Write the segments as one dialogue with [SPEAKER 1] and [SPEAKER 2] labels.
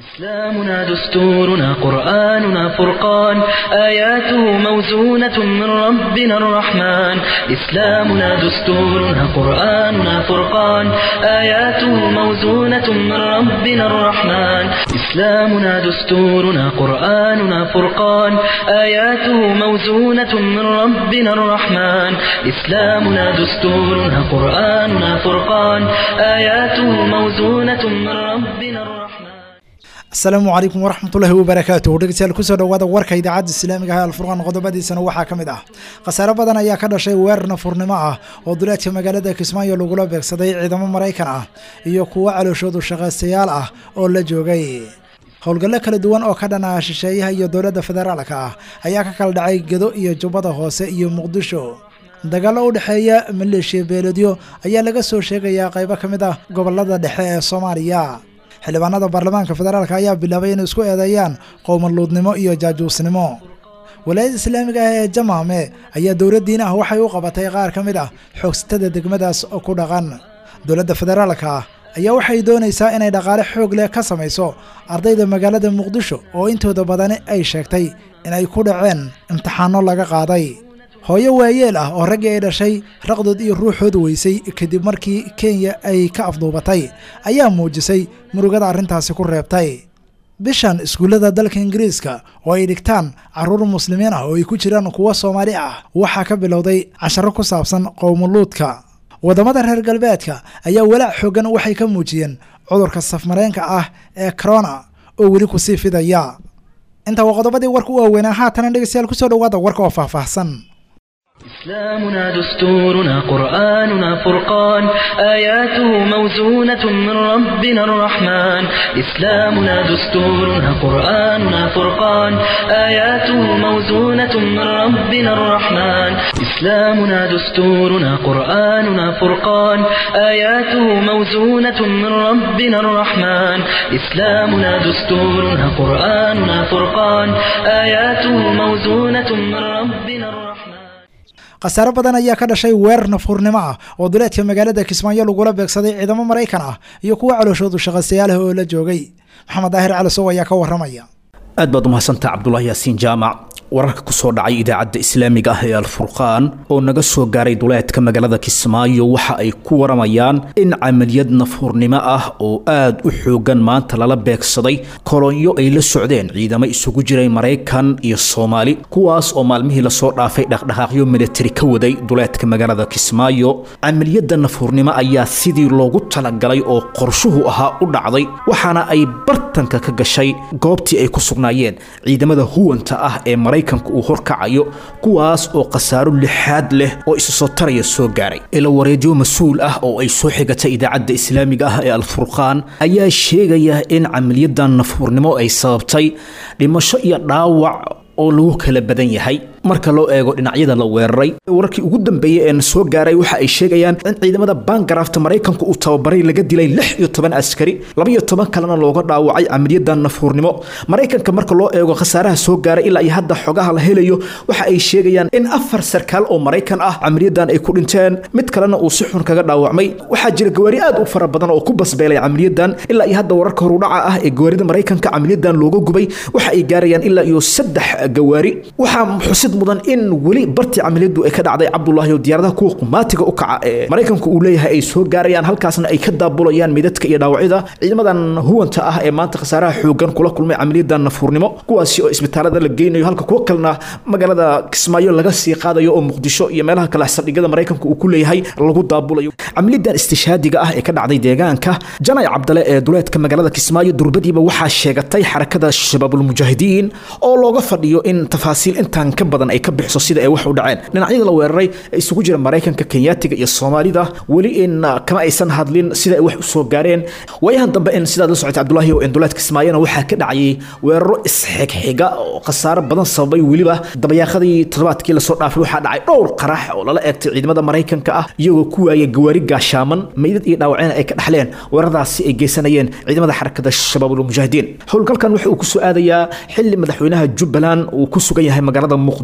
[SPEAKER 1] إسلامنا دستورنا قرآننا فرقان آياته موزونة من ربنا الرحمن إسلامنا دستورنا قرآننا فرقان آياته موزونة من ربنا الرحمن إسلامنا دستورنا قرآننا فرقان آياته موزونة من ربنا الرحمن إسلامنا دستورنا قرآننا فرقان آياته موزونة من ربنا الرحمن
[SPEAKER 2] asalaamu calaykum waraxmatullaahi wabarakaatuh dhegeystayaal kusoo dhawaada warka idaacadda islaamiga ah alfurqaan qodobadiisana waxaa ka mid ah khasaare badan ayaa ka dhashay weerar nafurnimo ah oo duleedka magaalada kismaayo lagula beegsaday ciidamo maraykan ah iyo kuwo calooshoodu shaqaystayaal ah oo la joogay howlgallo kala duwan oo ka dhanaha shisheeyaha iyo dowladda federaalka ah ayaa ka kala dhacay gedo iyo jubbada hoose iyo muqdisho dagaallo u dhexeeya maleeshiya beeloodyo ayaa laga soo sheegayaa qaybo ka mid ah gobolada dhexe ee soomaaliya xildhibaanada baarlamaanka federaalk ayaa bilaabay inay isku eedeeyaan qowmaluudnimo iyo jaajuusnimo walaayada islaamiga ah ee jamaame ayaa dowladdiin ah waxay u qabatay qaar ka mid ah xoogsatada degmadaas oo ku dhaqan dowladda federaalka ah ayaa waxay doonaysaa inay dhaqaale xoog leh ka samayso ardayda magaalada muqdisho oo intooda badani ay sheegtay in ay ku dhaceen imtixaano laga qaaday hooyo waayeel ah oo raggii ay dhashay raqdood iyo ruuxooda weysay kadib markii kenya ay ka afduubatay ayaa muujisay murugada arrintaasi ku reebtay bishan iskuullada dalka ingiriiska oo ay dhigtaan carruur muslimiin ah oo ay ku jiraan kuwo soomaali ah waxaa ka bilowday casharo ku saabsan qowmuluudka waddamada reer galbeedka ayaa walaac xoogan waxay ka muujiyeen cudurka safmareenka ah ee corona oo weli kusii fidaya intaa waa qodobadii warka u waaweynaa haatana dhegeystayaal kusoo dhawaada warka oo faahfaahsan
[SPEAKER 1] إسلامنا دستورنا قرآننا فرقان آياته موزونة من ربنا الرحمن إسلامنا دستورنا قرآننا فرقان آياته موزونة من ربنا الرحمن إسلامنا دستورنا قرآننا فرقان آياته موزونة من ربنا الرحمن إسلامنا دستورنا قرآننا فرقان آياته موزونة من ربنا الرحمن
[SPEAKER 2] khasaare badan ayaa ka dhashay weerar nafhurnimo ah oo duleedka magaalada kismaayo lagula beegsaday ciidamo maraykan ah iyo kuwo calooshoodu shaqaystayaal ah oo la joogay maxamed daahir calisow ayaa ka waramaya
[SPEAKER 3] aad baad umahadsantaha cabdulaahi yaasiin jaamac wararka ku soo dhacay idaacadda islaamiga ah ee alfurqaan oo naga soo gaaray duleedka magaalada kismaayo waxa ay ku waramayaan in camaliyad nafhurnimo ah oo aad u xoogan maanta lala beegsaday kolonyo ay la socdeen ciidamo isugu jiray maraykan iyo soomaali kuwaas oo maalmihii lasoo dhaafay dhaqdhaqaaqyo militari ka waday duleedka magaalada kismaayo camaliyadda nafhurnimo ayaa sidii loogu talagalay oo qorshuhu ahaa u dhacday waxaana ay bartanka ka gashay goobtii ay ku sugnaayeen ciidamada huwanta ah ee maraykanka uu horkacayo kuwaas oo khasaaro lixaad leh oo isu soo taraya soo gaaray ila wareedyo mas-uul ah oo ay soo xigatay idaacadda islaamiga ah ee alfurqaan ayaa sheegaya in camaliyadan nafhurnimo ay sababtay dhimasho iyo dhaawac oo lagu kala badan yahay marka loo eego dhinacyada la weeraray wararkii ugu dambeeyey ee soo gaaray waxa ay sheegayaan in ciidamada baangarafta maraykanku uu tababaray laga dilay lix iyo toban askari laba iyo toban kalena looga dhaawacay camaliyadan nafhuurnimo maraykanka marka loo eego khasaaraha soo gaaray ilaa iyo hadda xogaha la helayo waxa ay sheegayaan in afar sarkaal oo maraykan ah camaliyadan ay ku dhinteen mid kalena uu si xun kaga dhaawacmay waxaa jira gawaari aad u fara badan oo ku basbeelay camaliyadan ilaa iyo hadda wararka horudhaca ah ee gawaarida maraykanka camaliyadan looga gubay waxa ay gaarayaan ilaa iyo saddex gawaari waxaa xusid mudan in weli bartii camaliyadu ay ka dhacday cabdulaahi oo diyaaradaha kuwa qumaatiga u kaca ee maraykanku uu leeyahay ay soo gaarayaan halkaasna ay ka daabulayaan midadka iyo dhaawacyada ciidamadan huwanta ah ee maanta khasaaraha xoogan kula kulmay camaliyadan nafurnimo kuwaasi oo isbitaalada la geynayo halka kuwo kalena magaalada kismaayo laga sii qaadayo oo muqdisho iyo meelaha kale saldhigyada maraykanku uu ku leeyahay lagu daabulayo camaliyadan istishaadiga ah ee ka dhacday deegaanka janay cabdale ee duleedka magaalada kismaayo durbadiiba waxaa sheegatay xarakada shabaabulmujaahidiin oo looga fadhiyo in tafaasiil intaan ka badan ay ka bixiso sida ay wax u dhaceen dhinacyada la weeraray ee isugu jira maraykanka kenyaatiga iyo soomaalida weli in kama aysan hadlin sida ay wax u soo gaareen waayahan dambe in sidaad la socotay cabdulaahi oo induleed kismaayana waxaa ka dhacayay weeraro isxigxiga oo khasaaro badan sababay weliba dabayaaqadii toddobaadkii lasoo dhaafay waxaa dhacay dhowr qarax oo lala eegtay ciidamada maraykanka ah iyagoo ku waayay gawaari gaashaaman meydad iyo dhaawacina ay ka dhaxleen weeraradaasi ay geysanayeen ciidamada xarakada shabaabulmujaahidiin howlgalkan waxa uu ku soo aadayaa xili madaxweynaha jubbaland uu ku sugan yahay magaalada muqdisho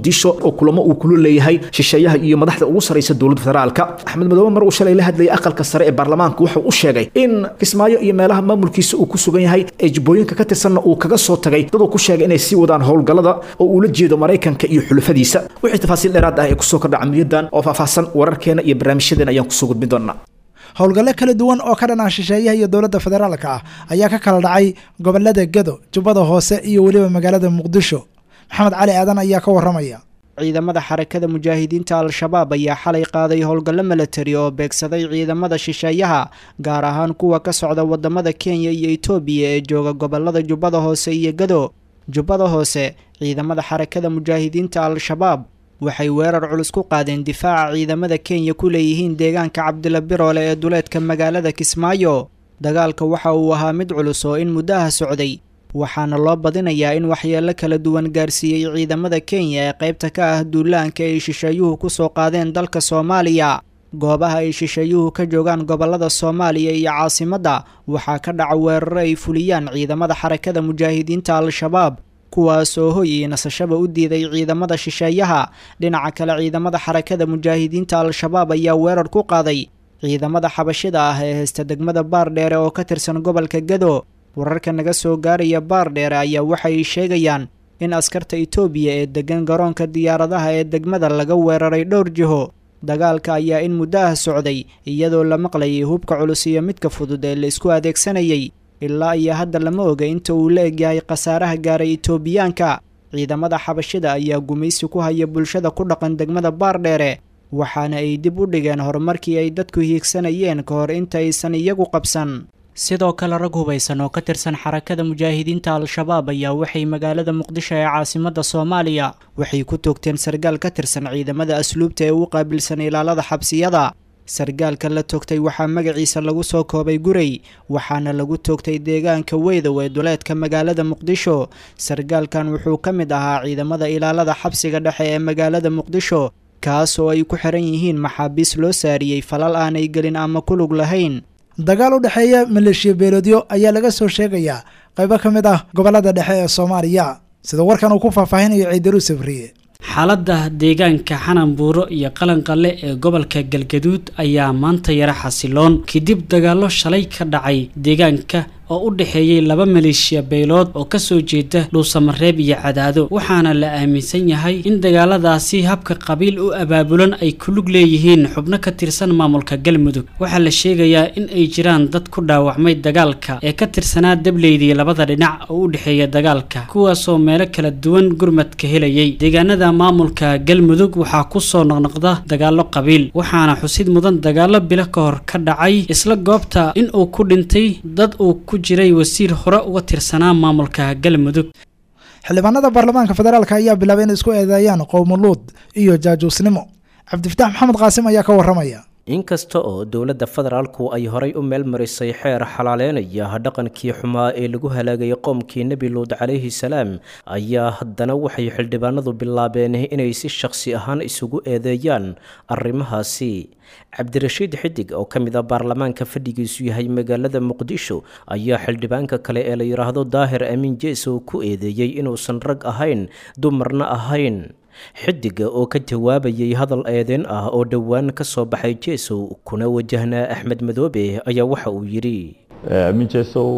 [SPEAKER 3] muqdisho oo kulamo uu kula leeyahay shisheeyaha iyo madaxda ugu saraysa dowladda federaalka axmed madoobe mar uu shalay la hadlayay aqalka sare ee baarlamaanka wuxuu u sheegay in kismaayo iyo meelaha maamulkiisa uu ku sugan yahay ee jibbooyinka ka tirsanna uu kaga soo tagay daduu ku sheegay inay sii wadaan howlgallada oo uu la jeedo maraykanka iyo xulafadiisa wixii tafaasiil dheeraad ah ee kusoo kordha camaliyadan oo faahfaahsan wararkeena iyo barnaamijyadeena ayaan kusoo gudbin doonaa
[SPEAKER 2] howlgalle kala duwan oo ka dhan ah shisheeyaha iyo dowladda federaalka ah ayaa ka kala dhacay gobolada gedo jubbada hoose iyo weliba magaalada muqdisho maxamed cali aadan ayaa ka waramaya
[SPEAKER 4] ciidamada xarakada mujaahidiinta al-shabaab ayaa xalay qaaday howlgallo milatari oo beegsaday ciidamada shisheeyaha gaar ahaan kuwa ka socda wadamada kenya iyo etoobiya ee jooga gobolada jubbada hoose iyo gedo jubbada hoose ciidamada xarakada mujaahidiinta al-shabaab waxay weerar culus ku qaadeen difaaca ciidamada kenya ku leeyihiin deegaanka cabdila biroole ee duleedka magaalada kismaayo dagaalka waxa uu ahaa mid culus oo in muddaha socday waxaana loo badinayaa in waxyeello kala duwan gaarsiiyey ciidamada kenya ee qaybta ka ah duulaanka ay shisheeyuhu ku soo qaadeen dalka soomaaliya goobaha ay shisheeyuhu ka joogaan gobolada soomaaliya iyo caasimadda waxaa ka dhaca weeraro ay fuliyaan ciidamada xarakada mujaahidiinta al-shabaab kuwaas oo hoy iyo nasashaba u diiday ciidamada shisheeyaha dhinaca kale ciidamada xarakada mujaahidiinta al-shabaab ayaa weerar ku qaaday ciidamada xabashida ah ee haysta degmada baardheere oo ka tirsan gobolka gedo wararka naga soo gaaraya baardheere ayaa waxay sheegayaan in askarta itoobiya ee degan garoonka diyaaradaha ee degmada laga weeraray dhowr jiho dagaalka ayaa in muddo ah socday iyadoo la maqlayay hubka culus iyo midka fudud ee la isku adeegsanayay ilaa iyo hadda lama oga inta uu la egyahay khasaaraha gaaray itoobiyaanka ciidamada xabashida ayaa gumaysi ku haya bulshada ku dhaqan degmada baardheere waxaana ay dib u dhigeen horumarkii ay dadku hiigsanayeen ka hor inta aysan iyagu qabsan sidoo kale rag hubaysan oo ka tirsan xarakada mujaahidiinta al-shabaab ayaa waxay magaalada muqdisho ee caasimadda soomaaliya waxay ku toogteen sargaal ka tirsan ciidamada asluubta ee u qaabilsan ilaalada xabsiyada sargaalka la toogtay waxaa magaciisa lagu soo koobay guray waxaana lagu toogtay deegaanka weydow ee duleedka magaalada muqdisho sargaalkan wuxuu ka mid ahaa ciidamada ilaalada xabsiga dhexe ee magaalada muqdisho kaas oo ay ku xiran yihiin maxaabiis loo saariyey falal aanay gelin ama ku lug lahayn
[SPEAKER 2] dagaal u dhexeeya maleeshiya beeloodyo ayaa laga soo sheegayaa qaybo ka mid ah gobolada dhexe ee soomaaliya sida warkan uu ku faahfaahinayo ciidaru sabriye
[SPEAKER 5] xaaladda deegaanka xananbuuro iyo qalanqalle ee gobolka galgaduud ayaa maanta yara xasiloon kadib dagaallo shalay ka dhacay deegaanka oo u dhexeeyey laba maleeshiya beelood oo kasoo jeeda dhuusamareeb iyo cadaado waxaana la aaminsan yahay in dagaaladaasi habka qabiil u abaabulan ay ku lug leeyihiin xubno ka tirsan maamulka galmudug waxaa la sheegayaa in ay jiraan dad ku dhaawacmay dagaalka ee ka tirsanaa dableydii labada dhinac oo u dhexeeya dagaalka kuwaasoo meelo kala duwan gurmadka helayay deegaanada maamulka galmudug waxaa kusoo noqnoqda dagaallo qabiil waxaana xusid mudan dagaallo bilo ka hor ka dhacay isla goobta in uu ku dhintay dad uu ku jiray wasiir hore uga tirsanaa maamulka galmudug
[SPEAKER 2] xildhibaanada baarlamaanka federaalk ayaa bilaabay inay isku eedeeyaan qowmuluud iyo jaajuusnimo cabdifataax maxamed qaasim ayaa ka waramaya
[SPEAKER 6] inkasta oo dowladda federaalku ay horay u meel marisay xeer xalaaleynaya dhaqankii xumaa ee lagu halaagay qoomkii nebi luud calayhi salaam ayaa haddana waxay xildhibaanadu bilaabeen inay si shakhsi ahaan isugu eedeeyaan arrimahaasi cabdirashiid xidig oo ka mid a baarlamaanka fadhigiisu yahay magaalada muqdisho ayaa xildhibaanka kale ee la yidhaahdo daahir amiin jeesow ku eedeeyey inuusan rag ahayn dumarna ahayn xidiga oo ka jawaabayay hadal eedeen ah oo dhowaan ka soo baxay jeesow kuna wajahnaa axmed madoobe ayaa waxa uu yidhi
[SPEAKER 7] amiin jeesow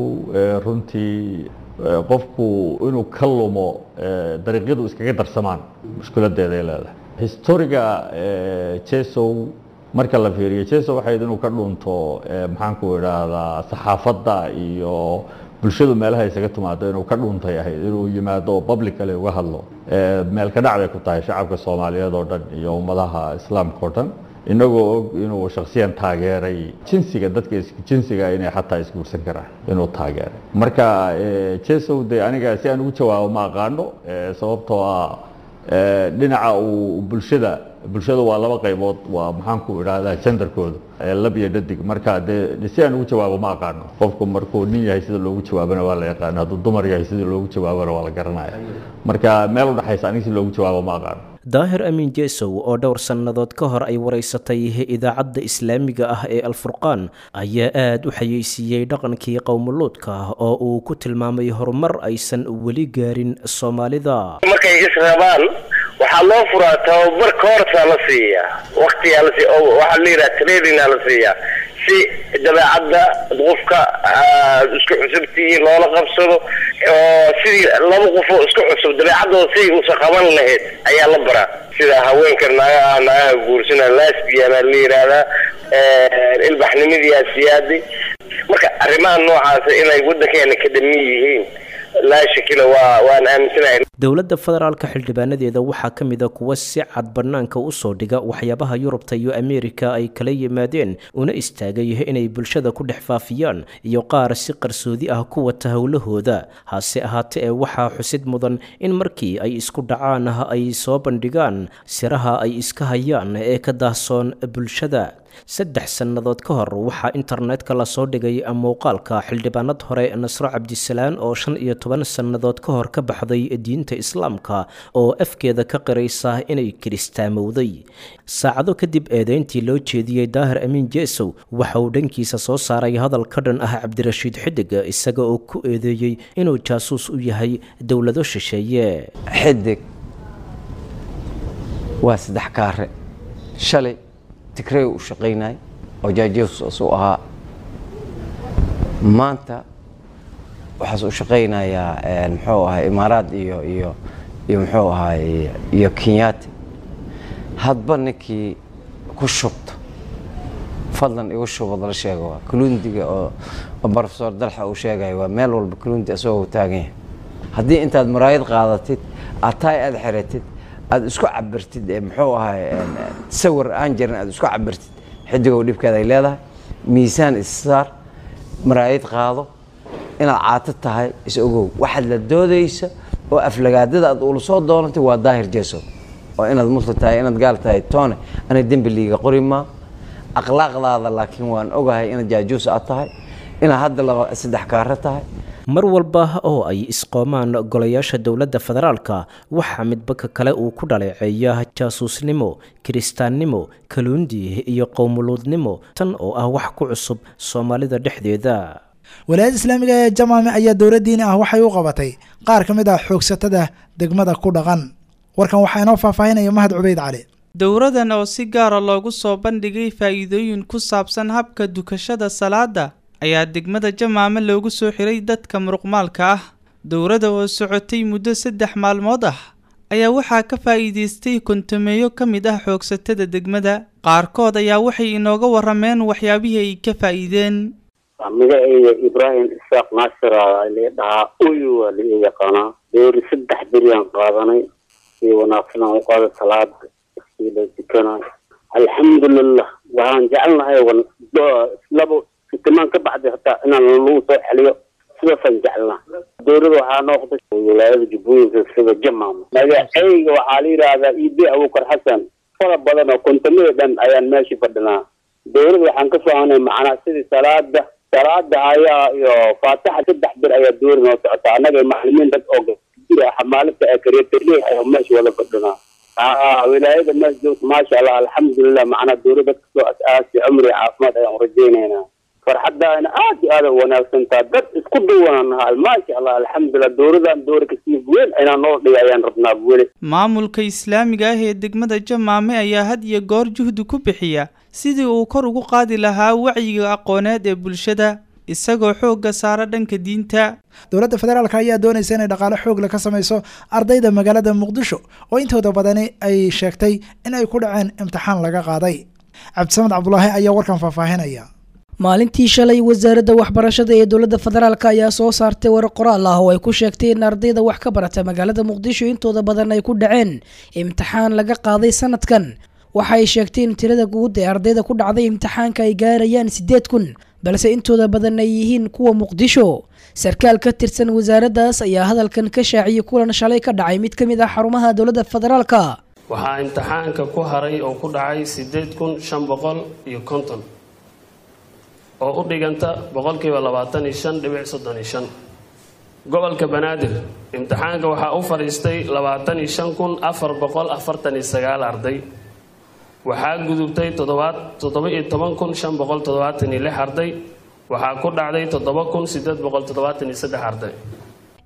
[SPEAKER 7] runtii qofku inuu ka lumo dariiqyadu iskaga darsamaan mushkiladeeday leedahay historiga jeesow marka la fiiriyo jeesow waxayd inuu ka dhunto maxaanku idhaahdaa saxaafadda iyo bulshadu meelaha isaga timaado inuu ka dhuuntay ahayd inuu yimaado oo publicale uga hadlo meel ka dhac bay ku tahay shacabka soomaaliyeed oo dhan iyo ummadaha islaamka oo dhan inagoo og inuu shaksiyan taageeray jinsiga dadka jinsiga inay xataa isguursan karaan inuu taageeray marka jesow de aniga si aan ugu jawaabo ma aqaano sababtoo ah dhinaca uu bulshada bulshada waa laba qaybood waa maxaanku idhaahdaa jendarkooda lab iyo dhadig marka dee si aan ugu jawaabo ma aqaano qofku markuu nin yahay sida loogu jawaabana waa la yaqaano hadduu dumar yahay sida loogu jawaabana waa la garanaya marka meel udhexaysa aniga si loogu jawaabo ma aqaano
[SPEAKER 6] daahir amiin jeesow oo dhowr sannadood ka hor ay waraysatay idaacadda islaamiga ah ee alfurqaan ayaa aada u xayeysiiyey dhaqankii qowmuluudka oo uu ku tilmaamay horumar aysan weli gaarin soomaalida
[SPEAKER 8] markay israbaan waxaa loo furaa tababar koorsaa la siiyaa waktigaa la siiya oo waxaa la yidhaha trainingaa la siiyaa si dabeecadda qofka isku cusubtii loola qabsado oo sidii laba qofoo isku cusub dabeecaddooda siday uusan qaban lahayd ayaa la baraa sida haweenka naagaha naagaha guursana lasbiana la yidhaahdaa ilbaxnimadiyaa siyaaday marka arrimaha noocaasa inay waddankeena ka dhamin yihiin laa shakila waa waan aaminsanahay
[SPEAKER 6] dowladda federaalka xildhibaanadeeda waxaa ka mid a kuwa si cad bannaanka u soo dhiga waxyaabaha yurubta iyo ameerika ay kala yimaadeen una istaagay inay bulshada ku dhex faafiyaan iyo qaar si qarsoodi ah ku wata howlahooda hase ahaate ee waxaa xusid mudan in markii ay isku dhacaan ay soo bandhigaan siraha ay iska hayaan ee ka daahsoon bulshada saddex sannadood ka hor waxaa internetka lasoo dhigay muuqaalka xildhibaanad hore nasro cabdisalaan oo shan iyo toban sannadood ka hor ka baxday diinta islaamka oo afkeeda ka qiraysa inay kiristaamowday saacado kadib eedeyntii loo jeediyey daahir amiin jeesow waxa uu dhankiisa soo saaray hadal ka dhan ah cabdirashiid xidig isaga oo ku eedeeyey inuu jaasuus u yahay dowlado shisheeye
[SPEAKER 9] xidig waa saddex kaare shalay tigrey u shaqaynay oo jaajeesus u ahaa maanta waxaas u shaqaynayaa muxuu ahay imaaraad iyo iyo iyo muxuu ahay iyo kenyaati hadba ninkii ku shubto fadlan igu shubad la sheega waa kalundiga oo brofesor dalxa uu sheegayo waa meel walba kalundi isagoo taagan yahay haddii intaad maraayad qaadatid ataay aada xiratid aada isku cabirtid muxuu ahay sawir aan jirin aada isku cabirtid xidigow dhibkeeda ay leedahay miisaan issaar maraayad qaado inaad caato tahay is ogow waxaad la doodaysa oo aflagaadada aad ula soo doonantay waa daahir jeesow oo inaad muslim tahay inaad gaal tahay toone ana dembi liiga qori maa akhlaaqdaada laakiin waan ogahay inaad jaajuus aad tahay inaad hadda laba saddex kaaro tahay
[SPEAKER 6] mar walba oo ay isqoomaan golayaasha dowladda federaalka waxaa midbaka kale uu ku dhaleeceeya jaasuusnimo kiristaannimo kaluundi iyo qowmuluudnimo tan oo ah wax ku cusub soomaalida dhexdeeda
[SPEAKER 2] walaayadda islaamiga ee jamaame ayaa dowlad diini ah waxay u qabatay qaar ka mid ah xoogsatada degmada ku dhaqan warkan waxaa inoo faahfaahinaya mahad cubeyd cali
[SPEAKER 10] dowradan oo si gaara loogu soo bandhigay faa'iidooyin ku saabsan habka dukashada salaada ayaa degmada jamaame loogu soo xiray dadka muruqmaalka ah dowladda oo socotay muddo saddex maalmood ah ayaa waxaa ka faa'iidaystay kontameeyo ka mid ah xoogsatada degmada qaarkood ayaa waxay inooga warrameen waxyaabihii ay ka faa'iideen
[SPEAKER 11] magaceyga ibraahim isaaq naasir la dhahaa uyu waa la ii yaqaanaa dowri saddex beriyaan qaadanay si wanaagsan aan u qaada salaada si la dukanayo alxamdulilah waxaan jecelnahay labo fitimaan ka baxday hataa inaan lagu soo xeliyo sidaasaan jecelnaa dowlada waxaa noqday wilaayada jubbooyinka sida jamaama magaceyga waxaa la yidhaahdaa ib abukar xasan fara badan oo kontamada dhan ayaan meesha fadhinaa dowlada waxaan ka soconay macnaa sidii salaada salaada ayaa iyo faataxa saddex bir ayaa dowlada noo socota annaga maclimiin dad oo jira xamaalada ee kareetale ayaa meesha wada fadhinaa wilaayada meesha joogta maasha allah alxamdulilah macnaa dowlada dadka soo as-aasi cumri caafimaad ayaan urajeynaynaa farxadaana aad iyo aada u wanaagsantaa dad isku duwanaan nahaa maasha allah alxamdulilah dowladan dowra kasii weyn inaan noo dhiga ayaan rabnaa weli
[SPEAKER 10] maamulka islaamiga ah ee degmada jamaame ayaa had iyo goor juhdi ku bixiya sidii uu kor ugu qaadi lahaa wacyiga aqooneed ee bulshada isagoo xoogga saara dhanka diinta
[SPEAKER 2] dowladda federaalk ayaa doonaysa inay dhaqaale xoogle ka samayso ardayda magaalada muqdisho oo intooda badani ay sheegtay in ay ku dhaceen imtixaan laga qaaday cabdisamed cabdulaahi ayaa warkan faahfaahinaya
[SPEAKER 12] maalintii shalay wasaaradda waxbarashada ee dowladda federaalk ayaa soo saartay war qoraal ah oo ay ku sheegtay in ardayda wax ka barata magaalada muqdisho intooda badan ay ku dhaceen imtixaan laga qaaday sanadkan waxa ay sheegtay in tirada guud ee ardayda ku dhacday imtixaanka ay gaarayaan siddeed kun balse intooda badan ay yihiin kuwa muqdisho sarkaal ka tirsan wasaaraddaas ayaa hadalkan ka shaaciyay kulan shalay ka dhacay mid ka mid ah xarumaha dowladda federaalka
[SPEAKER 13] waxaa imtixaanka ku haray oo ku dhacay siddeed kun shan boqol iyo konton oo u dhiganta boqolkiiba labaatan iyo shan dhibic soddon iyo shan gobolka banaadir imtixaanka waxaa u fadhiistay labaatan iyo shan kun afar boqol afartan iyo sagaal arday waxaa gudubtay toddoba iyo toban kun shan boqol toddobaatan iyo lix arday waxaa ku dhacday toddoba kun sideed boqol toddobaatan iyo saddex arday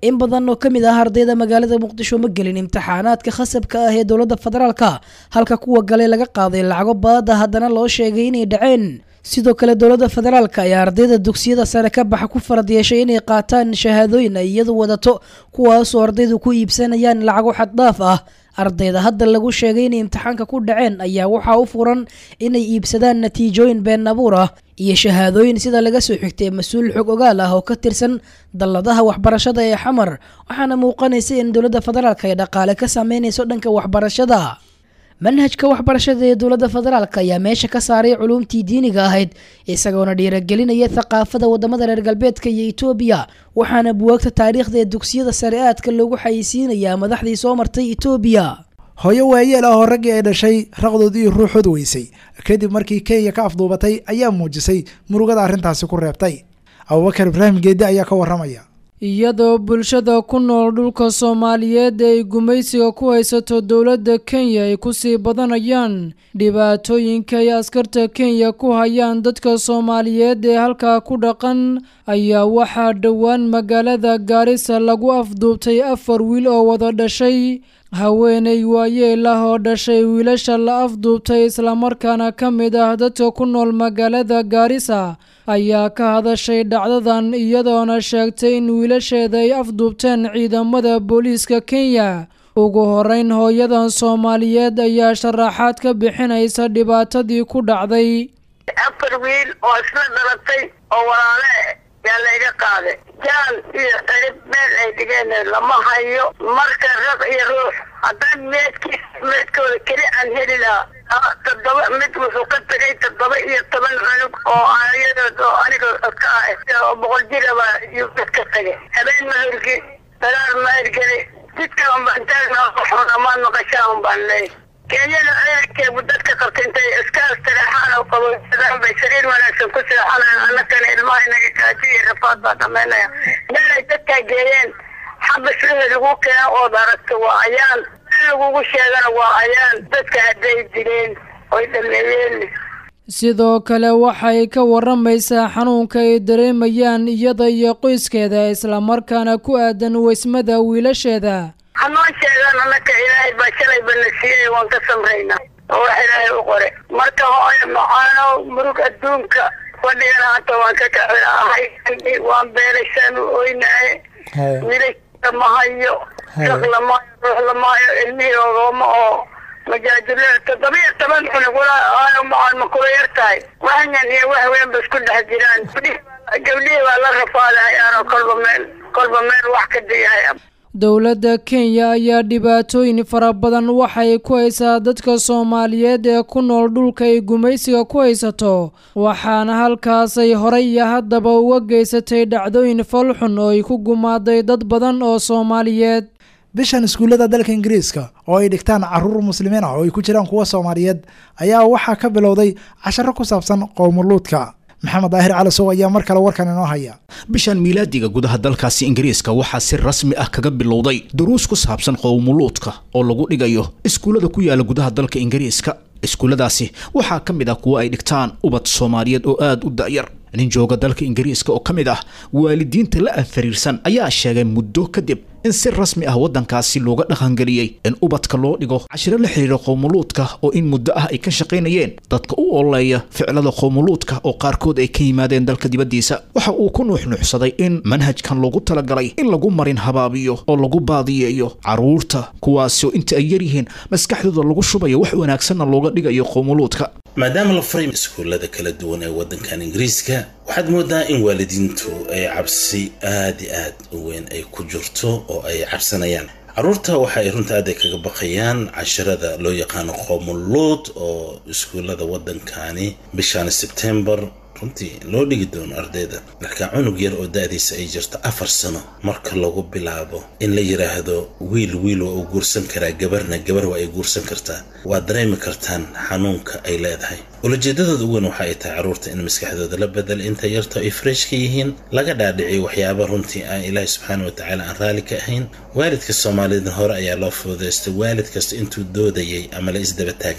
[SPEAKER 12] in badan oo ka mid ah ardayda magaalada muqdisho ma gelin imtixaanaadka khasabka ah ee dowladda federaalka halka kuwa galay laga qaaday lacago baada haddana loo sheegay inay dhaceen sidoo kale dowladda federaalka ayaa ardayda dugsiyada sare ka baxa ku farad yeeshay inay qaataan shahaadooyin ay iyadu wadato kuwaasoo ardaydu ku iibsanayaan lacago xaddhaaf ah ardayda hadda lagu sheegay inay imtixaanka ku dhaceen ayaa waxaa u furan inay iibsadaan natiijooyin been abuur ah iyo shahaadooyin sida laga soo xigtay mas-uul xog ogaal ah oo ka tirsan dalladaha waxbarashada ee xamar waxaana muuqanaysa in dowladda federaalka ay dhaqaale ka sameynayso dhanka waxbarashada manhajka waxbarashada ee dowladda federaalk ayaa meesha ka saaray culuumtii diiniga ahayd isagoona dhiiragelinaya thaqaafada wadamada reer galbeedka iyo etoobiya waxaana buwaagta taariikhda ee dugsiyada sare aadka loogu xayeysiinayaa madaxdii soo martay etoobiya
[SPEAKER 2] hooyo waayeel ah oo raggii ay dhashay raqdood iyo ruuxood weysay kadib markii kenya ka afduubatay ayaa muujisay murugada arrintaasi ku reebtay abubakar ibraahim geedde ayaa ka waramaya
[SPEAKER 14] iyadoo bulshada ku nool dhulka soomaaliyeed ee ay gumaysiga ku haysato dowladda kenya ay kusii badanayaan dhibaatooyinka ay askarta kenya ku hayaan dadka soomaaliyeed ee halkaa ku dhaqan ayaa waxaa dhowaan magaalada gaarisa lagu afduubtay afar wiil oo wada dhashay haweeney waayeel ah oo dhashay wiilasha la afduubtay islamarkaana ka mid ah dadka ku nool magaalada gaarisa ayaa ka hadashay dhacdadan iyadoona sheegtay in wiilasheeda ay afduubteen ciidamada booliiska kenya ugu horeyn hooyadan soomaaliyeed ayaa sharaxaad ka bixinaysa dhibaatadii ku dhacday
[SPEAKER 15] afar wiil oo isla dhalatay oo walaale yaa layga qaaday jaal iyo cirib meel ay dhigeen lama hayo marka raq iyo ruux haddaan meedkiis meedkooda keli aan heli lahaa toddoba mid wuxuu ka tagay toddoba iyo toban cunug oo ayadood oo aniga ka ah oo boqol jiraba yuu dad ka tagay habeen ma hirgi dagaal ma hirgeli jidka unbaan taagna xun amaan maqashaa unbaan leey kenyada ciidankeebu dadka qabta intay iskaas taleexaan oo qabowsadaan bay sariir wanaagsan ku seexanayaan annakana ilmaha inaga gaajo iyo rafaad baa dhamaynaya meelay dadkaa geeyeen xabas wixii lagu keeno ood aragto waa ayaan in lagugu sheegana waa ayaan dadka hadday dileen oy dhameeyeen
[SPEAKER 14] sidoo kale waxay ka waramaysaa xanuunka ay dareemayaan iyada iyo qoyskeeda islamarkaana ku aadan weysmada wiilasheeda
[SPEAKER 15] hanoo sheegaan annaka ilaahay baa shalayba na siiyey waan ka samraynaa oo wax ilaahay u qore marka hooyo macaano murug adduunka fadhigana hanta waan ka kacilaahay waan beelashaan u oynaye wiilasha ma hayo raq lamahayo ruux lamahayo ilmihii ogooma oo majaajule toddoba iyo toban cunug walaa macaan ma kula yar tahay waxyan iyo wax weyn ba isku dhex jiraan gabdhihii baa la rafaadahayaanoo kolba meel kolba meel wax ka diyahay
[SPEAKER 14] dowladda kenya ayaa dhibaatooyin fara badan waxay ku haysaa dadka soomaaliyeed ee ku nool dhulka ay gumaysiga ku haysato waxaana halkaasay horey iyo haddaba uga geysatay dhacdooyin falxun oo ay ku gumaaday dad badan oo soomaaliyeed
[SPEAKER 2] bishan iskuullada dalka ingiriiska oo ay dhigtaan caruur muslimiin ah oo ay ku jiraan kuwa soomaaliyeed ayaa waxaa ka bilowday casharo ku saabsan qowmuluudka maxamed daahir calasow ayaa mar kale warkan inoo haya
[SPEAKER 3] bishan miilaadiga gudaha dalkaasi ingiriiska waxaa si rasmi ah kaga bilowday duruus ku saabsan qowmuluudka oo lagu dhigayo iskuullada ku yaala gudaha dalka ingiriiska iskuulladaasi waxaa ka mid ah kuwa ay dhigtaan ubad soomaaliyeed oo aada u da'yar nin jooga dalka ingiriiska oo ka mid ah waalidiinta la anfariirsan ayaa sheegay muddo kadib in si rasmi ah waddankaasi looga dhaqangeliyey in ubadka loo dhigo cashiro la xiriira qowmuluudka oo in muddo ah ay ka shaqaynayeen dadka u ololeeya ficilada qowmuluudka oo qaarkood ay ka yimaadeen dalka dibaddiisa waxa uu ku nuuxnuuxsaday in manhajkan loogu talagalay in lagu marin habaabiyo oo lagu baadiyeeyo caruurta kuwaasoo inta ay yaryihiin maskaxdooda lagu shubayo wax wanaagsanna looga dhigayo qowmuluudka
[SPEAKER 16] maadaama la furay iskuullada kala duwan ee waddankan ingiriiska waxaad moodaa in waalidiintu ay cabsi aad i aad u weyn ay ku jirto oo ay cabsanayaan carruurta waxa ay runta aad ay kaga baqayaan casharada loo yaqaano qoomuluud oo iskuullada waddankani bishan sebtembar runtii loo dhigi doono ardayda marka cunug yar oo da-diisa ay jirto afar sano marka lagu bilaabo in la yidhaahdo wiil wiil waa uu guursan karaa gabarna gabar waa ay guursan kartaa waad dareemi kartaan xanuunka ay leedahay ulajeedadooda ugu weyn waxa ay tahay carruurta in maskaxdooda la bedel inta yarto ay fresh ka yihiin laga dhaadhiciyo waxyaaba runtii aan ilaahi subxaana watacaala aan raalli ka ahayn waalidka soomaalida hore ayaa loo fududaystay waalid kasta intuu doodayay ama la isdaba taagnaa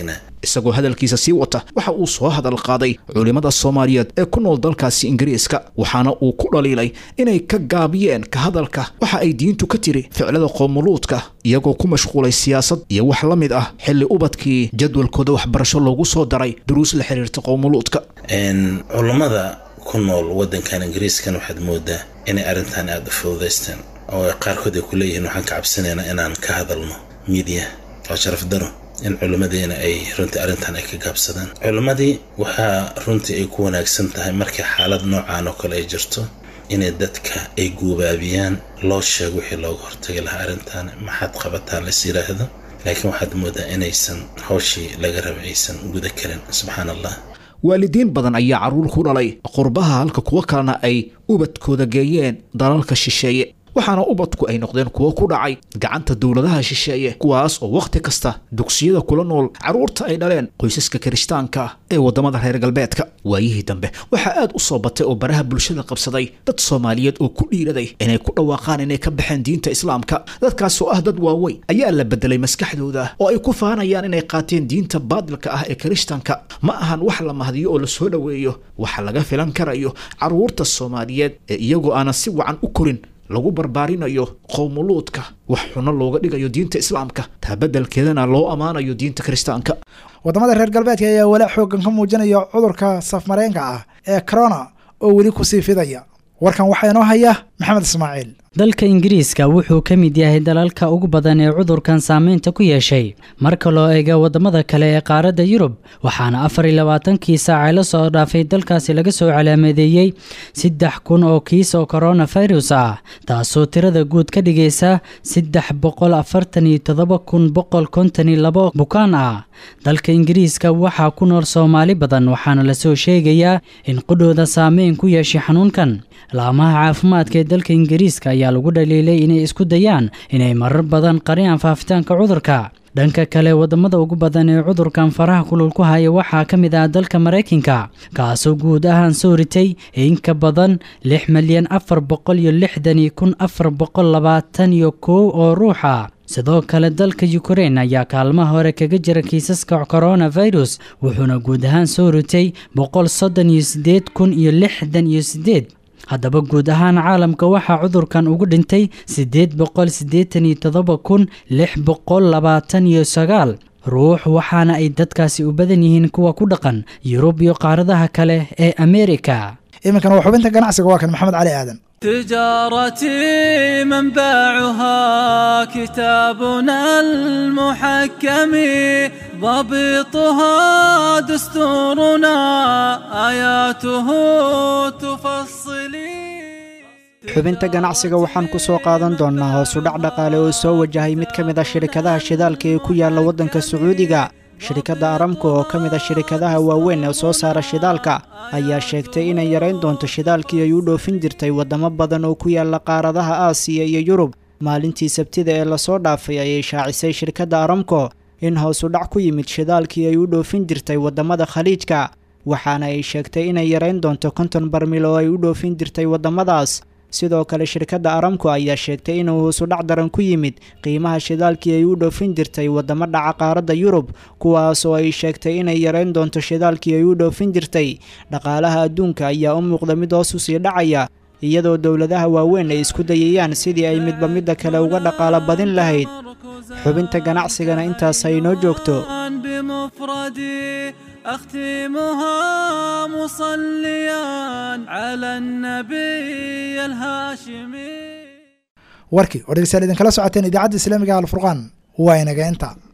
[SPEAKER 3] isagoo hadalkiisa sii wata waxa uu soo hadal qaaday culimmada soomaaliyeed ee ku nool dalkaasi ingiriiska waxaana uu ku dhaliilay inay ka gaabiyeen ka hadalka waxa ay diintu ka tiri ficlada qoomuluudka iyagoo ku mashquulay siyaasad iyo wax la mid ah xilli ubadkii jadwalkooda waxbarasho loogu soo daray duruus la xiriirta qoomuluudka
[SPEAKER 16] culammada ku nool wadankan ingiriiskan waxaad moodaa inay arrintan aada u fududaysteen oo qaarkood ay ku leeyihiin waxaan ka cabsanaynaa inaan ka hadalno midiya oo sharaf daro in culimmadeena ay runtii arrintan ay ka gaabsadaan culimmadii waxaa runtii ay ku wanaagsan tahay markii xaalad noocaan oo kale ay jirto inay dadka ay guubaabiyaan loo sheego wixii looga hortagi lahaa arrintan maxaad qabataan lais yidhaahdo laakiin waxaad moodaa inaysan hawshii laga raba aysan guda karin subxaan allah
[SPEAKER 3] waalidiin badan ayaa carruur ku dhalay qurbaha halka kuwo kalena ay ubadkooda geeyeen dalalka shisheeye waxaana ubadku ay noqdeen kuwo ku dhacay gacanta dowladaha shisheeye kuwaas oo wakhti kasta dugsiyada kula nool carruurta ay dhaleen qoysaska kirishtaanka ee waddamada reer galbeedka waayihii dambe waxaa aad u soo batay oo baraha bulshada qabsaday dad soomaaliyeed oo ku dhiiraday inay ku dhawaaqaan inay ka baxeen diinta islaamka dadkaas oo ah dad waaweyn ayaa la bedelay maskaxdooda oo ay ku faanayaan inay qaateen diinta baadilka ah ee kirishtanka ma ahan wax la mahdiyo oo la soo dhoweeyo waxa laga filan karayo carruurta soomaaliyeed ee iyagoo aanan si wacan u korin lagu barbaarinayo qowmuluudka wax xuno looga dhigayo diinta islaamka taa beddelkeedana loo ammaanayo diinta kiristaanka
[SPEAKER 2] waddamada reer galbeedka ayaa walaac xooggan ka muujinaya cudurka safmareenka ah ee corona oo weli kusii fidaya warkan waxaa inoo haya maxamed ismaaciil
[SPEAKER 17] dalka ingiriiska wuxuu ka mid yahay dalalka ugu badan ee cudurkan saameynta ku yeeshay marka loo eego waddamada kale ee qaaradda yurub waxaana afar iyo labaatankii saacay la soo dhaafay dalkaasi laga soo calaamadeeyey saddex kun oo kiis oo coronavirus ah taasoo tirada guud ka dhigaysa saddex boqol afartan iyo todoba kun boqol konton iyo labo bukaan ah dalka ingiriiska waxaa ku nool soomaali badan waxaana lasoo sheegayaa in qudhooda saameyn ku yeeshay xanuunkan laamaha caafimaadka ee dalka ingiriiska ayaa lagu dhaliilay inay isku dayaan inay marar badan qariyaan faafitaanka cudurka dhanka kale wadamada ugu badan ee cudurkan faraha kulul ku haya waxaa ka mid ah dalka maraykanka kaasoo guud ahaan soo ritay in ka badan lix milyan afar boqol iyo lixdan iyo kun afar boqol labaatan iyo kow oo ruuxa sidoo kale dalka ukrein ayaa kaalmaha hore kaga jira kiisaska coronavirus wuxuuna guud ahaan soo ritay boqol soddon iyo sideed kun iyo lixdan iyo sideed haddaba guud ahaan caalamka waxaa cudurkan ugu dhintay siddeed boqol siddeetan iyo toddoba kun lix boqol labaatan iyo sagaal ruux waxaana ay dadkaasi u badan yihiin kuwa ku dhaqan yurub iyo qaaradaha kale ee ameerika
[SPEAKER 2] iminkan waa xubinta ganacsiga waa kan maxamed cali aadan
[SPEAKER 18] تجارتي منبعها كتابنا المحكم ضبطها دستورنا آياته تفصلي
[SPEAKER 4] xubinta ganacsiga waxaan ku soo qaadan doonnaa hoosudhac dhaqaale oo soo wajahay mid ka mid a shirikadaha shidaalka ee ku yaalla waddanka sacuudiga shirikadda aramka oo ka mid a shirikadaha waaweyn ee soo saara shidaalka ayaa sheegtay inay yarayn doonto shidaalkii ay u dhoofin jirtay waddamo badan oo ku yaalla qaaradaha aasiya iyo yurub maalintii sabtida ee lasoo dhaafay ayay shaacisay shirkadda aramko in hoosudhac ku yimid shidaalkii ay u dhoofin jirtay waddamada khaliijka waxaana ay sheegtay inay yarayn doonto konton barmil oo ay u dhoofin jirtay waddamadaas sidoo kale shirkadda aramco ayaa sheegtay inuu hoosudhac daran ku yimid qiimaha shidaalkii ay u dhoofin jirtay waddamo dhaca qaaradda yurub kuwaas oo ay sheegtay inay yarayn doonto shidaalkii ay u dhoofin jirtay dhaqaalaha adduunka ayaa u muuqda mid hoos u sii dhacaya iyadoo dowladaha waaweyn ay isku dayayaan sidii ay midba midda kale uga dhaqaalo badin lahayd xubinta ganacsigana intaas ay inoo joogto
[SPEAKER 18] أختمها مصليا على النبي الهاشمي
[SPEAKER 2] warkii oo dhegeystayaal idinkala socoteen idaacadda islaamiga alfurqaan waa inaga inta